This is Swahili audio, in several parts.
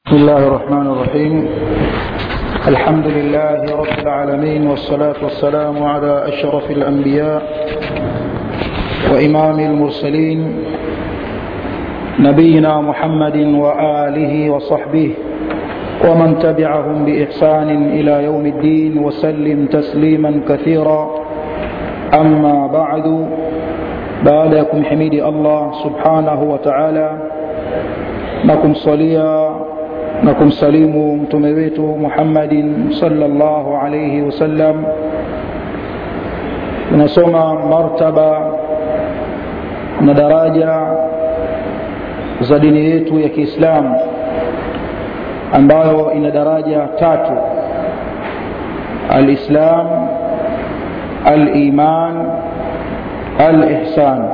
بسم الله الرحمن الرحيم الحمد لله رب العالمين والصلاة والسلام على أشرف الأنبياء وإمام المرسلين نبينا محمد وآله وصحبه ومن تبعهم بإحسان إلى يوم الدين وسلم تسليما كثيرا أما بعد بعدكم حميد الله سبحانه وتعالى نكم صليا na kumsalimu mtume wetu muhammadin salllahu alaihi wasallam tunasoma martaba na daraja za dini yetu ya kiislamu ambayo ina daraja tatu alislam aliman alihsan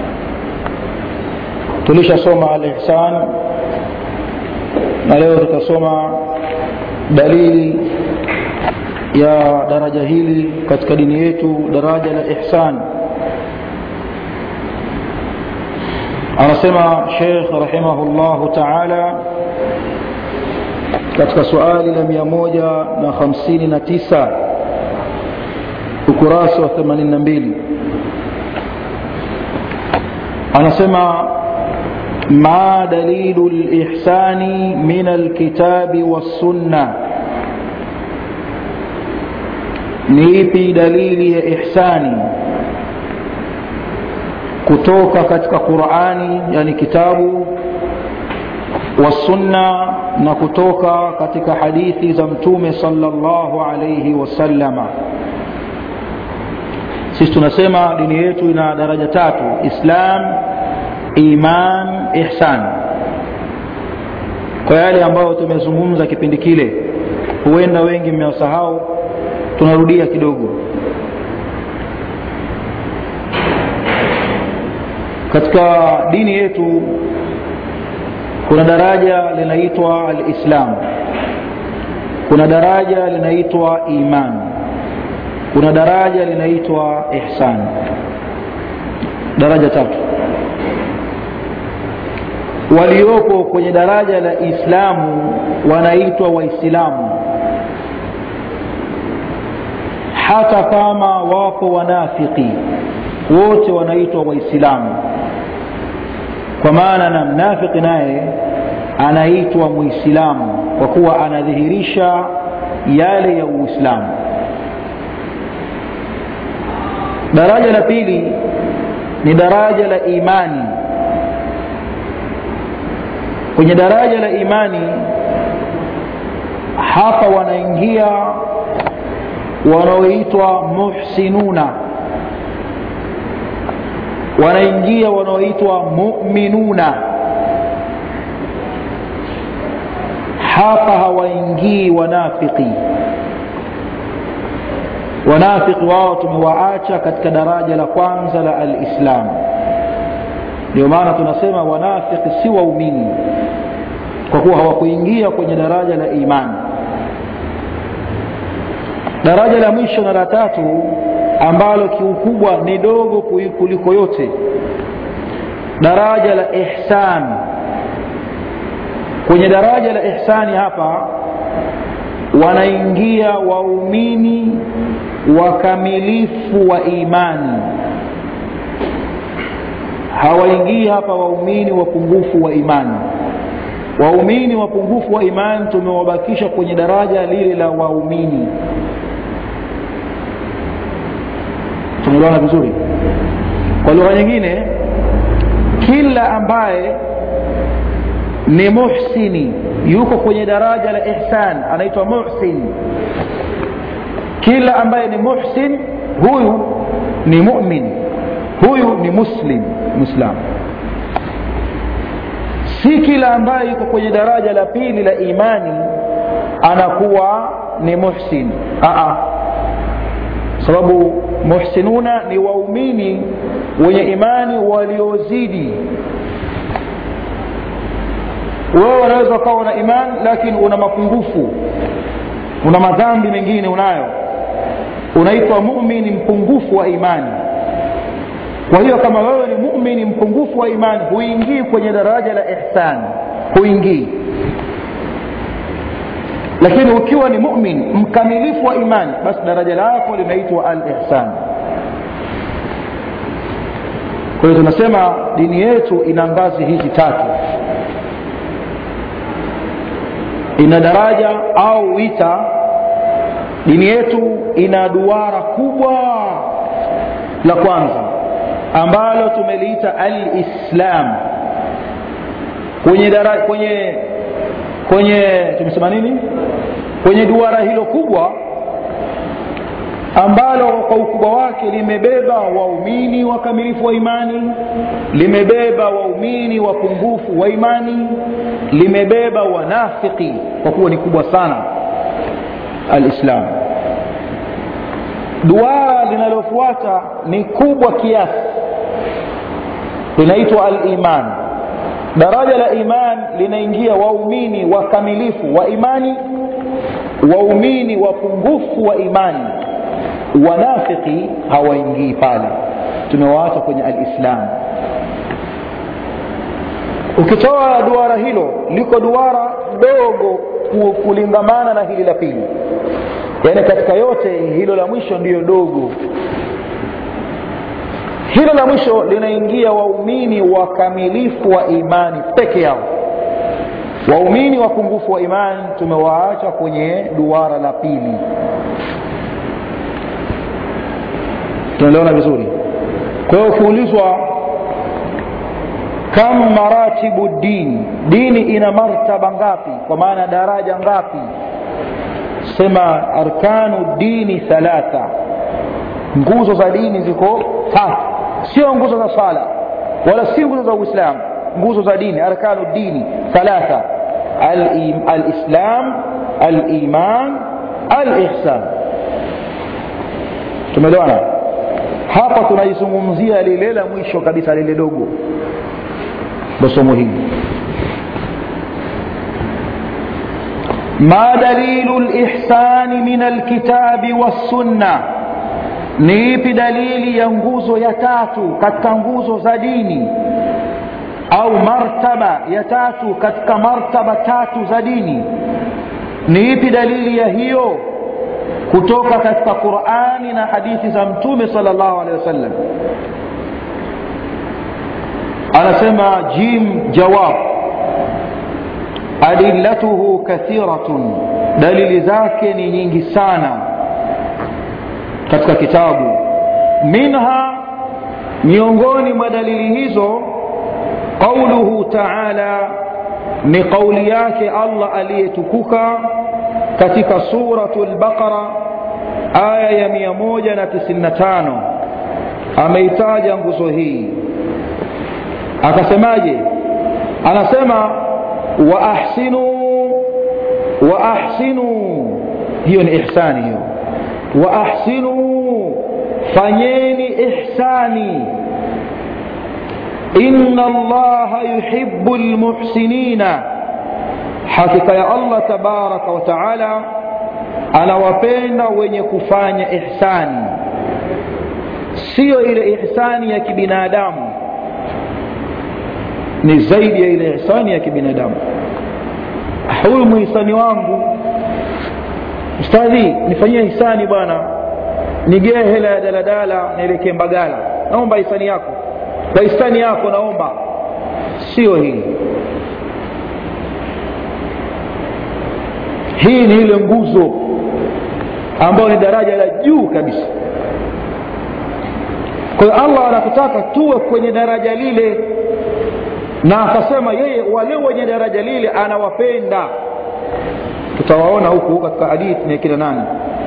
tulishasoma alihsan na leo tutasoma dalili ya daraja hili katika dini yetu daraja la ihsan anasema sheikh rahimahullahu taala katika suali la mia moja na hamsini na tisa ukurasa wa themanini na mbili anasema ما دليل الإحسان من الكتاب والسنة niipi dalili ya ihsani kutoka katika qurani yani kitabu wasunna na kutoka katika hadithi za mtume salllahu alaihi wasallama sisi tunasema dini yetu ina daraja tatu islam iman ihsan kwa yale ambayo tumezungumza kipindi kile huenda wengi mmewasahau tunarudia kidogo katika dini yetu kuna daraja linaitwa alislam kuna daraja linaitwa iman kuna daraja linaitwa ihsan daraja tatu walioko kwenye daraja la islamu wanaitwa waislamu hata kama wapo wanafiki wote wanaitwa waislamu kwa maana na mnafiki naye anaitwa muislamu kwa kuwa anadhihirisha yale ya uislamu daraja la pili ni daraja la imani kwenye daraja la imani hapa wanaingia wanaoitwa muhsinuna wanaingia wanaoitwa muminuna hapa hawaingii wanafiki wanafiki wao tumewaacha katika daraja la kwanza la alislamu ndio maana tunasema wanafiki si waumini kwa kuwa hawakuingia kwenye daraja la imani daraja la mwisho na la tatu ambalo kiukubwa ni dogo kuliko yote daraja la ihsan kwenye daraja la ihsani hapa wanaingia waumini wakamilifu wa imani hawaingii hapa waumini wapungufu wa imani waumini wapungufu wa imani tumewabakisha kwenye daraja lile la waumini tumeelewana vizuri kwa lugha nyingine kila ambaye ni muhsini yuko kwenye daraja la ihsan anaitwa muhsin kila ambaye ni muhsin huyu ni mumin huyu ni muslim mwislamu si kila ambaye yuko kwenye daraja la pili la imani anakuwa ni muhsin Aa. sababu muhsinuna ni waumini wenye imani waliozidi wewe unaweza ukawa na imani lakini una mapungufu una madhambi mengine unayo unaitwa mumini mpungufu wa imani kwa hiyo kama wewe ni mumini mpungufu wa imani huingii kwenye daraja la ihsan huingii lakini ukiwa ni mumin mkamilifu wa imani basi daraja lako linaitwa al ihsan kwa hiyo tunasema dini yetu ina ngazi hizi tatu ina daraja au wita dini yetu ina duara kubwa la kwanza ambalo tumeliita alislam kwenye dara, kwenye kwenye tumesema nini kwenye duara hilo kubwa ambalo kwa ukubwa wake limebeba waumini wakamilifu wa imani limebeba waumini wapungufu wa imani limebeba wanafiki kwa kuwa ni kubwa sana alislam duara linalofuata ni kubwa kiasi linaitwa aliman daraja la iman linaingia waumini wakamilifu wa imani waumini wapungufu wa imani wanafiki hawaingii pale tumewaacha kwenye alislam ukitoa duara hilo liko duara dogo kulingamana na hili la pili yaani katika yote hilo la mwisho ndiyo dogo hilo la mwisho linaingia waumini wakamilifu wa imani peke yao waumini wapungufu wa imani tumewaacha kwenye duara la pili tunaelewana vizuri kwa hiyo ukiulizwa kam maratibu dini dini ina martaba ngapi kwa maana daraja ngapi sema arkanu dini thalatha nguzo za dini ziko tatu sio nguzo za sala wala si nguzo za uislamu nguzo za dini arkanu dini thalatha alislam aliman alihsan tumeelewana hapa tunaizungumzia lile la mwisho kabisa lile dogo ndo somo hili ما دليل الإحسان من الكتاب والسنة ni ipi dalili ya nguzo ya tatu katika nguzo za dini au martaba ya tatu katika martaba tatu za dini ni ipi dalili ya hiyo kutoka katika qurani na hadithi za mtume sal llahu alehi wasallam anasema jim jawab adillatuhu kathiratun dalili zake ni nyingi sana katika kitabu minha miongoni mwa dalili hizo qauluhu taala ni qauli yake allah aliyetukuka katika suratu lbaqara aya ya 195 ameitaja nguzo hii akasemaje anasema waahsinuu waahsinuu hiyo ni ihsani hiyo waahsinuu fanyeni ihsani inna allaha yuhibu lmuhsinina hakika ya allah tabaraka wa taala anawapenda wenye kufanya ihsani siyo ile ihsani ya kibinadamu ni zaidi ya ile ihsani ya kibinadamu huyu muhisani wangu ustadhi nifanyie hisani bwana nigee hela ya daladala nielekee mbagala naomba hisani yako kwa hisani yako naomba sio hii hii ni ile nguzo ambayo ni daraja la juu kabisa kwa hiyo allah anatutaka tuwe kwenye daraja lile na akasema yeye wale wenye daraja lile anawapenda tutawaona huku katika hadithi ni kina nani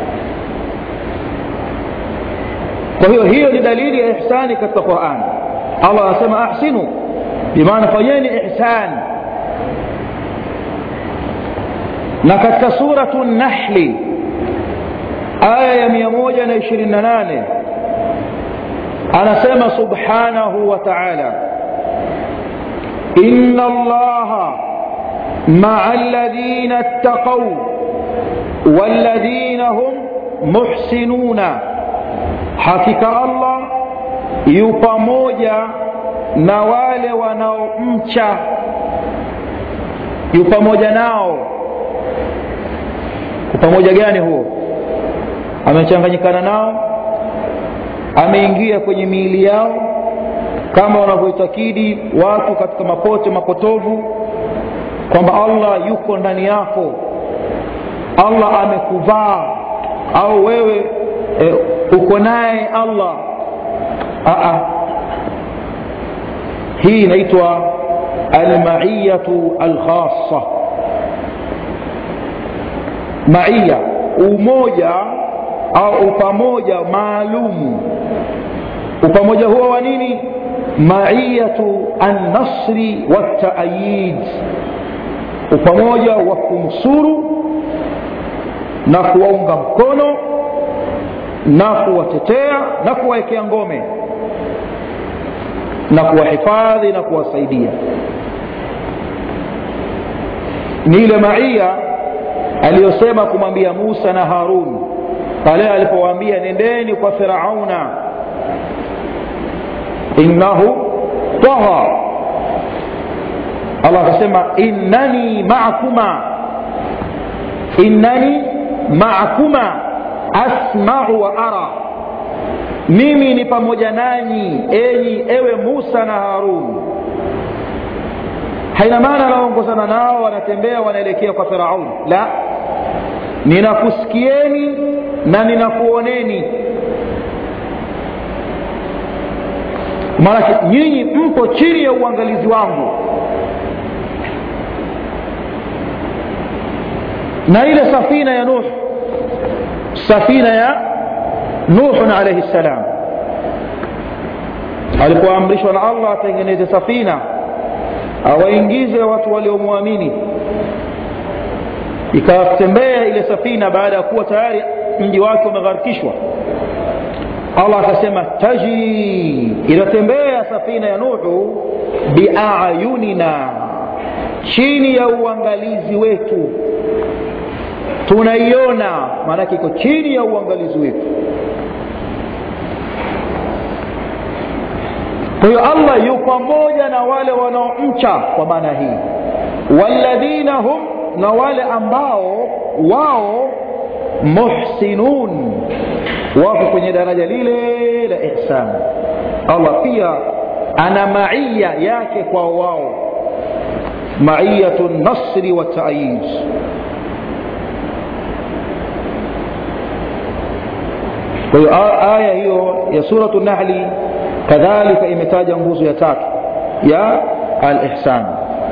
kwa hiyo hiyo ni dalili ya ihsani katika quran allah anasema ahsinu bimaana fanyeni ihsani na katika suratu nahli aya ya 128 anasema subhanahu wa taala إن الله مع الذين اتقوا والذين هم محسنون حقيقة الله يpamoja na wale wanaomcha yu pamoja nao pamoja gani huo amechanganyikana nao ameingia kwenye miili yao kama wanavyoitakidi watu katika mapote mapotovu kwamba allah yuko ndani yako allah amekuvaa au wewe e, uko naye allah Aa. hii inaitwa almaiyatu alkhassa maiya umoja au upamoja maalumu upamoja huo wa nini maiyatu annasri wataayid upamoja wa kumsuru na kuwaunga mkono na kuwatetea na kuwawekea ngome na kuwahifadhi na kuwasaidia ni ile maia aliyosema kumwambia musa na harun pale alipowaambia nendeni kwa firauna innahu taha allah akasema innani maakuma innani maakuma asmau wa ara mimi ni pamoja nanyi enyi ewe musa na harun haina maana anaongozana nao wanatembea wanaelekea kwa firaun la ninakusikieni na ninakuoneni maanake nyinyi mpo chini ya uangalizi wangu na ile safina ya nuh safina ya nuhun alaihi ssalam alipoamrishwa na allah atengeneze safina awaingize watu waliomwamini ikatembea ile safina baada ya kuwa tayari mji wake umegharikishwa allah akasema tajri inatembea safina ya nuhu biayunina chini ya uangalizi wetu tunaiona maanake iko chini ya uangalizi wetu kwa hiyo allah yu pamoja na wale wanaomcha kwa maana hii walladhina hum na wale ambao wao muhsinun wako kwenye daraja lile la ihsan allah pia ana maiya yake kwa wao maiyatu nasri wa taayid kwa hiyo aya hiyo ya suratu nahli kadhalika imetaja nguzo ya tatu ya alihsan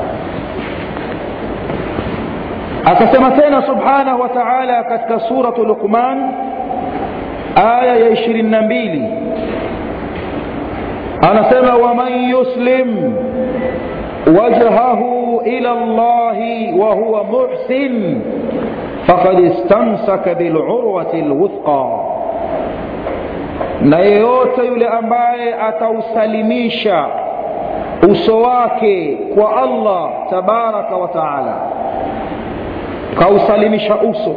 akasema tena subhanahu wa taala katika suratu luqman aya ya ishirini na mbili anasema waman yuslim wajhahu ila llahi wahuwa muhsin fakad istamsaka bilurwati lwuthqa na yeyote yule ambaye atausalimisha uso wake kwa allah tabaraka wa taala kausalimisha uso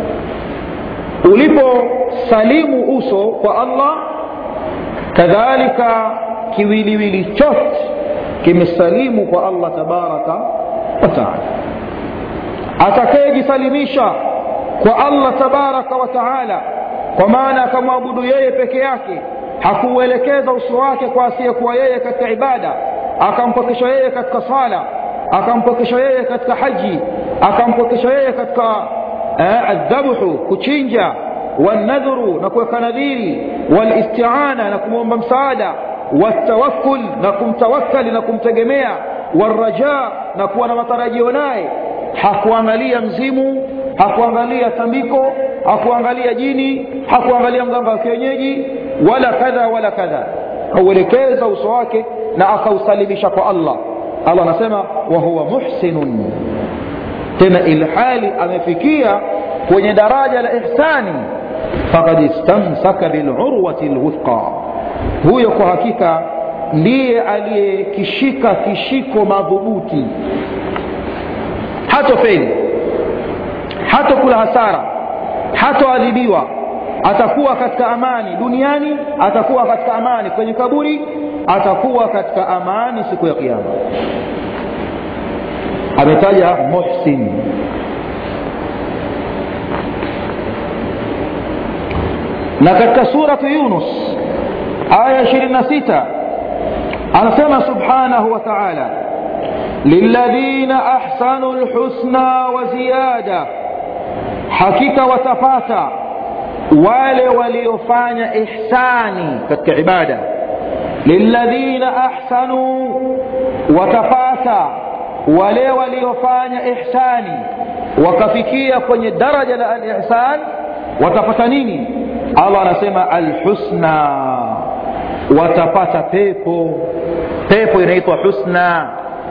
uliposalimu uso kwa allah kadhalika kiwiliwili chote kimesalimu kwa allah tabaraka wa taala atakayejisalimisha kwa allah tabaraka wa taala kwa maana akamwabudu yeye peke yake hakuuelekeza uso wake kwa asiyekuwa yeye katika ibada akampokesha yeye katika sala akampokesha yeye katika haji akampokesha yeye katika eh, aldhabhu kuchinja walnadhuru na kuweka nadhiri walistiana na kumwomba msaada waltawakkul na kumtawakkali na kumtegemea walraja na kuwa na matarajio naye hakuangalia mzimu hakuangalia tambiko hakuangalia jini hakuangalia mganga wa kienyeji wala kadha wala kadha kauelekeza uso wake na akausalimisha kwa allah allah anasema wahuwa muhsinun tena ilhali amefikia kwenye daraja la ihsani fakad istamsaka bilurwati lwuthqa huyo kwa hakika ndiye aliyekishika kishiko madhubuti hatofeli hatokula hasara hatoadhibiwa atakuwa katika amani duniani atakuwa katika amani kwenye kaburi atakuwa katika amani siku ya kiama ametaja muhsin na katika suratu yunus aya 26 anasema subhanahu wa taala lilladhina ahsanu lhusna wa ziyada hakika watapata wale waliofanya ihsani katika ibada lilladhina ahsanu watapata wale waliofanya ihsani wakafikia kwenye daraja la alihsan watapata nini allah anasema alhusna watapata pepo pepo inaitwa husna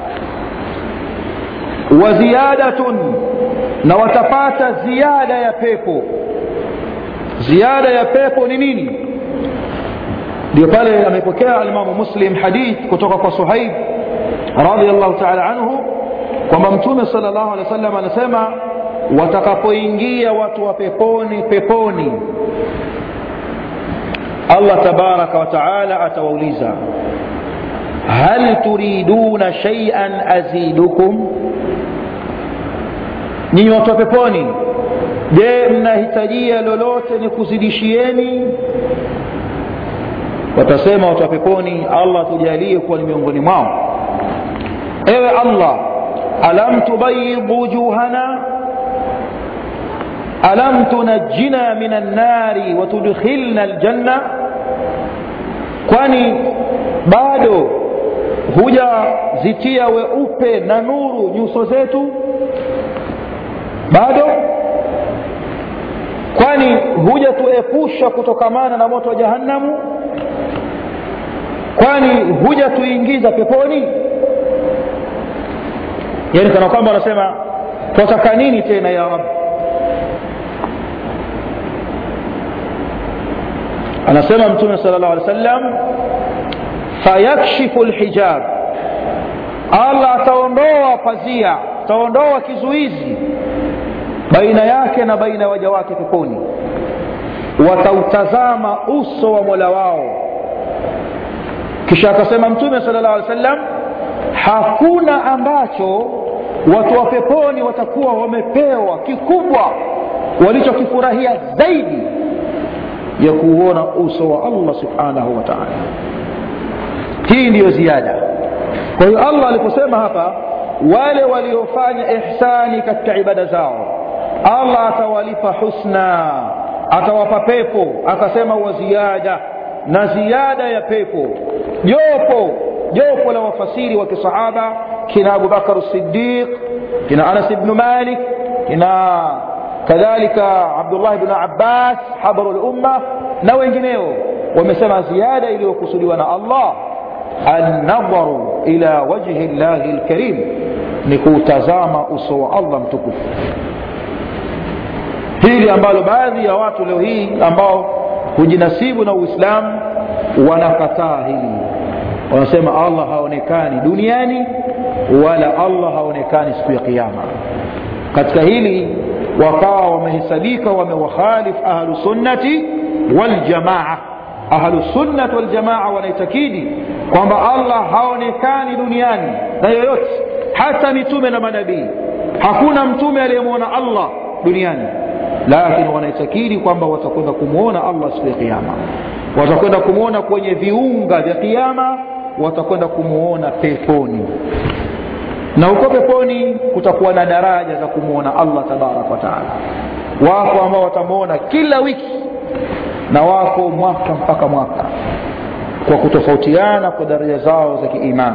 wa ziyadatun na watapata ziada ya pepo ziada ya pepo ni nini ndio pale amepokea alimamu muslim hadith kutoka kwa suhaib radiallahu taala anhu kwamba mtume sala llahu alehi wa sallam anasema watakapoingia watu wa peponi peponi allah tabaraka wa taala atawauliza hal turiduna shaian azidukum nyinyi watu wa peponi je mnahitajia lolote ni kuzidishieni watasema watu wa peponi allah tujalie kuwa ni miongoni mwao ewe allah alam tubayid wujuhana alam tunajjina min annari watudkhilna aljanna kwani bado hujazitia weupe na nuru nyuso zetu bado kwani hujatuepusha kutokamana na moto wa jahannamu kwani hujatuingiza peponi yani kana kwamba wanasema twataka nini tena ya rab anasema mtume sala llahu alih wasallam fayakshifu lhijab allah ataondoa pazia ataondoa kizuizi baina yake na baina ya waja wake peponi watautazama uso wa mola wao kisha akasema mtume sala llahu alih wasallam hakuna ambacho watu wa peponi watakuwa wamepewa kikubwa walichokifurahia zaidi ya kuuona uso wa allah subhanahu wa taala hii ndiyo ziada kwa hiyo allah aliposema hapa wale waliofanya ihsani katika ibada zao allah atawalipa husna atawapa pepo akasema wa ziada na ziada ya pepo jopo jopo la wafasiri wa kisahaba kina abubakar sidiq kina anas bnu malik kina kadhalika abdullah bnu abbas habaru lumma na wengineo wamesema ziada iliyokusudiwa na allah annadharu ila wajhi llahi lkarim ni kuutazama uso wa allah mtukufu hili ambalo baadhi ya watu leo hii ambao hujinasibu na uislamu wanakataa hili wanasema allah haonekani duniani wala allah haonekani siku ya kiama katika hili wakawa wamehesabika wamewakhalif ahlusunnati waljamaa ahlusunnati waljamaa wanaitakidi kwamba allah haonekani duniani na yoyote hata mitume na manabii hakuna mtume aliyemwona allah duniani lakini wanaitakidi kwamba watakwenda kumwona allah siku ya kiama watakwenda kumwona kwenye viunga vya kiama watakwenda kumwona peponi na huko peponi kutakuwa na daraja za kumwona allah tabaraka wataala wako ambao watamwona kila wiki na wako mwaka mpaka mwaka kwa kutofautiana kwa daraja zao za kiimani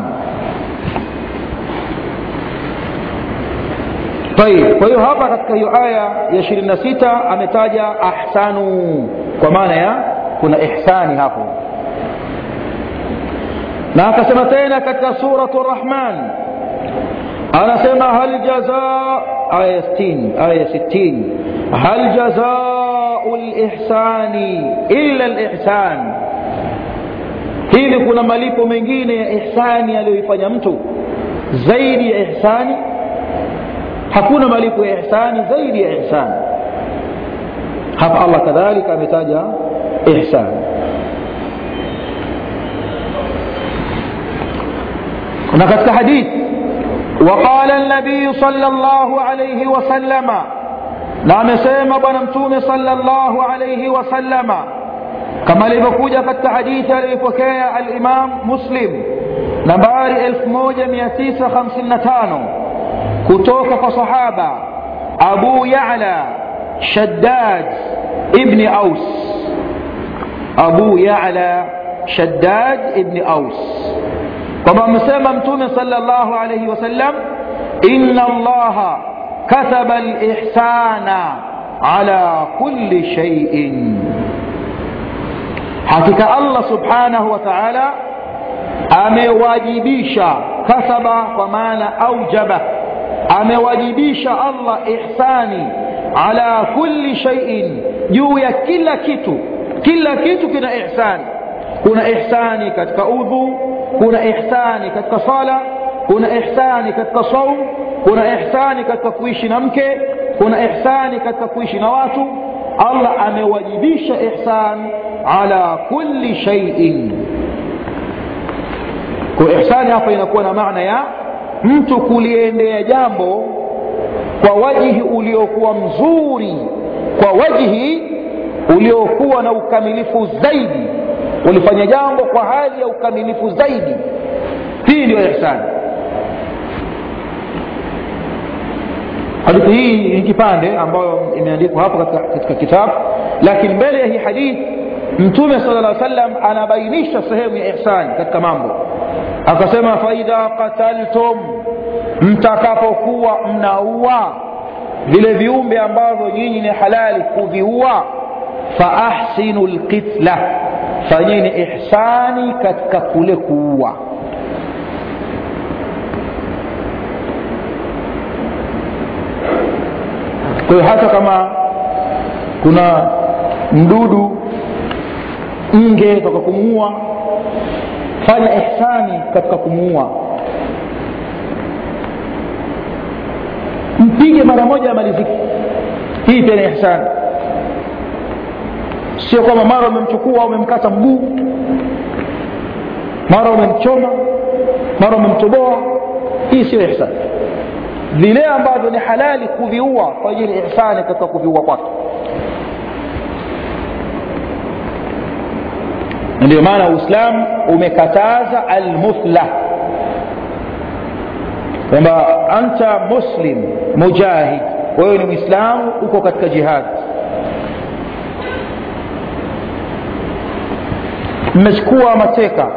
طيب kwa hiyo hapa katika hiyo aya ya ishirini na sita ametaja ahsanu kwa maana ya kuna ihsani hapo na akasema tena katika suratu rahman anasema hal jazaa aya 60 aya 60 hal jazau lihsani illa lihsan hivi kuna malipo mengine ya ihsani aliyoifanya mtu zaidi ya ihsani hakuna malipo ya ihsani zaidi ya ihsani hapa allah kadhalika ametaja ihsani na katika hadithi وقال النبي صلى الله عليه وسلم na amesema bwana mtume صلى الله عليه وسلم kama ilivyokuja katika hadithi aliyopokea alimam muslim nambari 1955 kutoka kwa sahaba abu yala shaddad ibni aus abu yala shaddad ibni aus kwamba amesema mtume sala llahu alaihi wasallam ina allaha kataba lihsana ala kulli shaiin hakika allah subhanahu wa taala amewajibisha kasaba kwa maana aujaba amewajibisha allah ihsani ala kulli shaiin juu ya kila kitu kila kitu kina ihsani kuna ihsani katika udhu kuna ihsani katika sala kuna ihsani katika saum kuna ihsani katika kuishi na mke kuna ihsani katika kuishi na watu allah amewajibisha ihsan ala kulli shaiin kwa ihsani hapa inakuwa na maana ya mtu kuliendea jambo kwa wajihi uliokuwa mzuri kwa wajihi uliokuwa na ukamilifu zaidi ulifanya jambo kwa hali ya ukamilifu zaidi hii ndio ihsani hadithi hii ni kipande ambayo imeandikwa hapa katika, katika kitabu lakini mbele ya hii hadithi mtume sala lla sallam anabainisha sehemu ya ihsani katika mambo akasema faidha qataltum mtakapokuwa mnaua vile viumbe ambavyo nyinyi ni halali kuviua faahsinu lqitla fanyeni ihsani katika kule kuua kwa hiyo hata kama kuna mdudu nge toka kumuua fanya ihsani katika kumuua mpige mara moja amaliziki hii pia ni ihsani sio kwamba mara umemchukua umemkata mguu mara umemchoma mara umemtoboa hii sio ihsani vile ambavyo ni halali kuviua kwa ajili ihsani katika kuviua kwake ndio maana uislamu umekataza almuthla kwamba anta muslim mujahid wewe ni mwislamu uko katika jihadi mmechukua mateka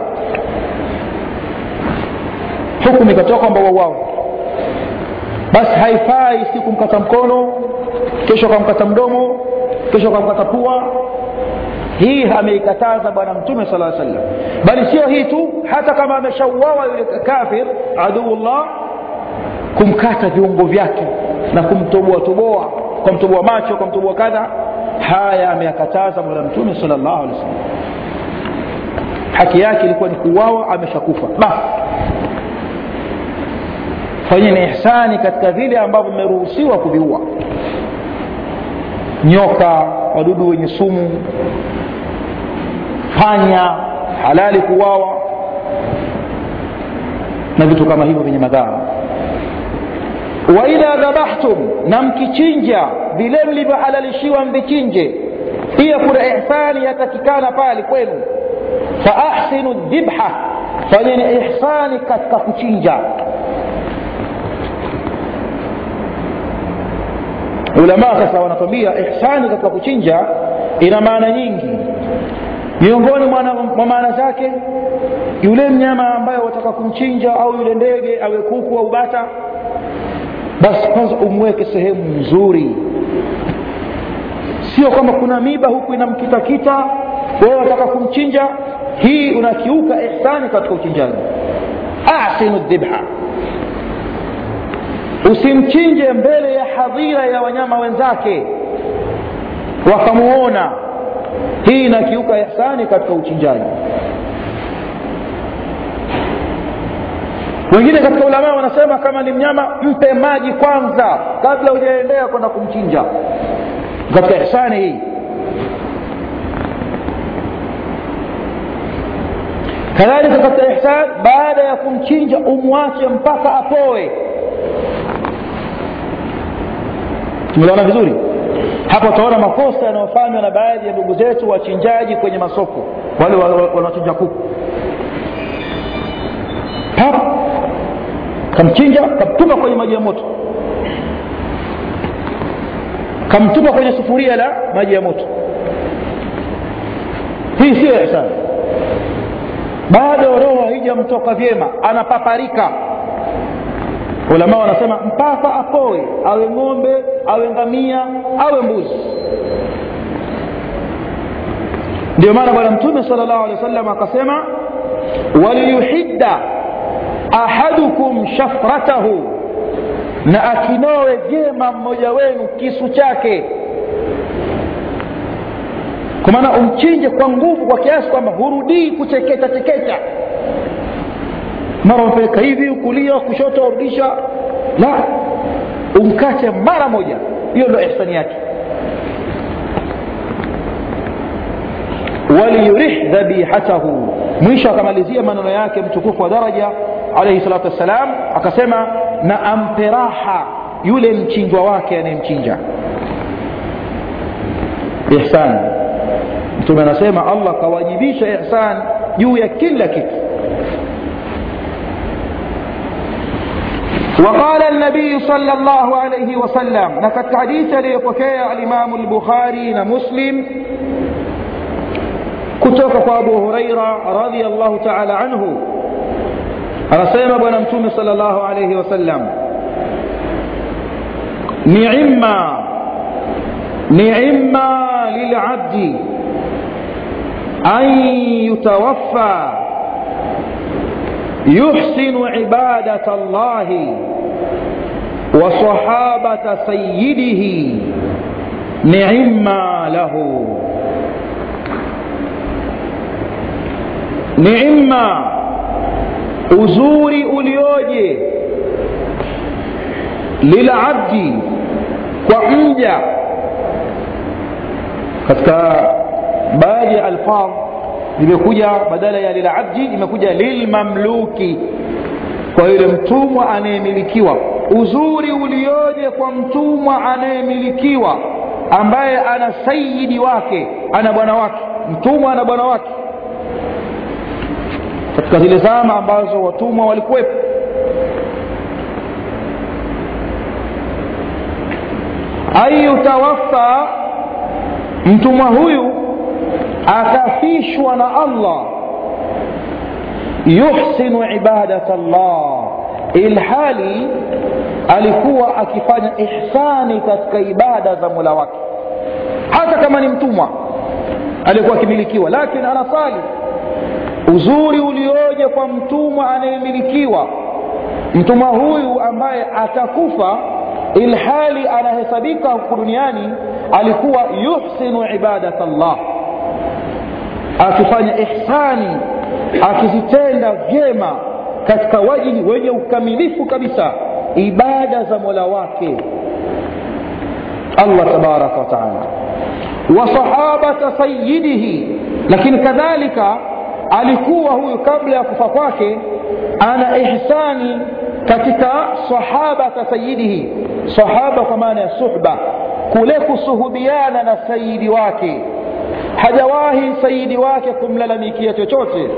hukumu ikatoka kwamba wauawe basi haifai si kumkata mkono kesho kamkata mdomo kesho kamkata pua hii ameikataza bwana mtume sala sallam bali sio hii tu hata kama ameshauawa yule kafir aduullah kumkata viungo vyake na kumtoboa toboa kumtoboa macho kumtoboa kadha haya ameyakataza bwana mtume sal llahu alehi wasallam haki yake ilikuwa ni kuuawa ameshakufa basi fanyeni ihsani katika vile ambavyo mmeruhusiwa kuviua nyoka wadudu wenye sumu panya halali kuwawa na vitu kama hivyo vyenye madhara waidha dhabahtum na mkichinja vile mlivyohalalishiwa mvichinje pia kuna ihsani yatakikana pale kwenu faahsinu dhibha fanyeni ihsani katika kuchinja ulamaa sasa wanatwambia ihsani katika kuchinja ina maana nyingi miongoni mwa maana zake yule mnyama ambaye wataka kumchinja au yule ndege awe kuku au bata basi kwanza umweke sehemu nzuri sio kwamba kuna miba huku inamkitakita wewe wataka kumchinja hii unakiuka ihsani katika uchinjaji ahsinu dhibha usimchinje mbele ya hadhira ya wanyama wenzake wakamuona hii inakiuka ihsani katika uchinjaji wengine katika ulamaa wanasema kama ni mnyama mpe maji kwanza kabla hujaendea kwenda kumchinja katika ihsani hii kadhalika katika ihsan baada ya kumchinja umwache mpaka apoe tumeona vizuri hapa utaona makosa yanayofanywa na baadhi ya ndugu zetu wachinjaji kwenye masoko wale wanaochinja kuku pap kamchinja kamtupa kwenye maji ya moto kamtupa kwenye sufuria la maji ya moto hii siyo ihsani bado roho haijamtoka vyema anapaparika ulama wanasema mpaka apoe awe ng'ombe awe ngamia awe mbuzi ndio maana bwana mtume sala llahu alehi wa sallam akasema waliyuhidda ahadukum shafratahu na akinowe vyema mmoja wenu kisu chake kwa maana umchinje kwa nguvu kwa kiasi kwamba hurudii kuchekecha chekecha mara umpeleka hivi kulia kushoto warudisha la umkate mara moja hiyo ndo ihsani yake waliyurih dhabihatahu mwisho akamalizia maneno yake mtukufu wa daraja alaihi salatu wassalam akasema na ampe raha yule mchinjwa wake anayemchinja ihsan mtume anasema allah kawajibisha ihsan juu ya kila kitu وقال النبي صلى الله عليه وسلم لقد حديث ليبكي الإمام البخاري ومسلم كتوك أبو هريرة رضي الله تعالى عنه anasema bwana mtume sala llahu alaihi wasallam niima niima lilabdi an yutawaffa yuhsinu ibadata llahi وصحابة سيده نعما له نعما uzuri ulioje lilabdi kwa mja katika baadhi ya alfadh imekuja badala ya lilabdi imekuja lilmamluki kwa yule mtumwa anayemilikiwa uzuri ulioje kwa mtumwa anayemilikiwa ambaye ana sayidi wake ana bwana wake mtumwa ana bwana wake katika zile zama ambazo watumwa walikuwepo ayutawaffa mtumwa huyu akafishwa na allah yuhsinu ibadata llah ilhali alikuwa akifanya ihsani katika ibada za mola wake hata kama ni mtumwa alikuwa akimilikiwa lakini anasali uzuri ulioje kwa mtumwa anayemilikiwa mtumwa huyu ambaye atakufa ilhali anahesabika huku duniani alikuwa yuhsinu ibadat llah akifanya ihsani akizitenda vyema katika wajihi wenye ukamilifu kabisa ibada za mola wake allah tabaraka wataala wa sahabata sayidihi lakini kadhalika alikuwa huyu kabla ya kufa kwake ana ihsani katika sahabata sayidihi sahaba kwa maana ya suhba kule kusuhubiana na sayidi wake hajawahi sayidi wake kumlalamikia chochote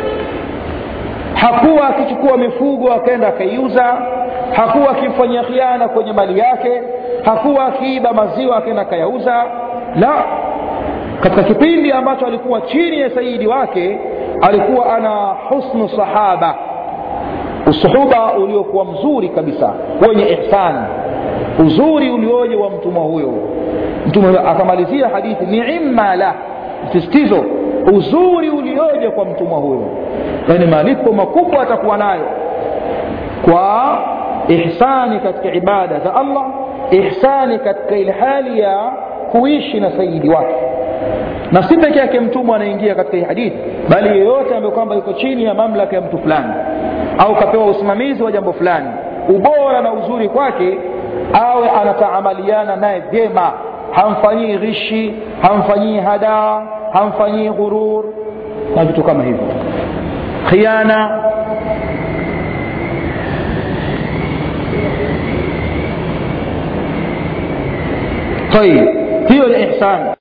hakuwa akichukua mifugo akaenda akaiuza hakuwa akimfanyia khiana kwenye mali yake hakuwa akiiba maziwa akaenda akayauza la katika kipindi ambacho alikuwa chini ya sayidi wake alikuwa ana husnu sahaba usuhuba uliokuwa mzuri kabisa wenye ihsani uzuri ulioje wa mtumwa huyo mtume akamalizia hadithi niima la msisitizo uzuri ulioje kwa mtumwa huyo yaani malipo makubwa atakuwa nayo kwa ihsani katika ibada za allah ihsani katika ile hali ya kuishi na sayidi wake na si peke yake mtumwa anaingia katika hii hadithi bali yeyote ambaye kwamba yuko chini ya mamlaka ya mtu fulani au kapewa usimamizi wa jambo fulani ubora na uzuri kwake awe anataamaliana naye vyema hamfanyii ghishi hamfanyii hadaa hamfanyii ghurur na vitu kama hivyo khiana tayib hiyo ni ihsan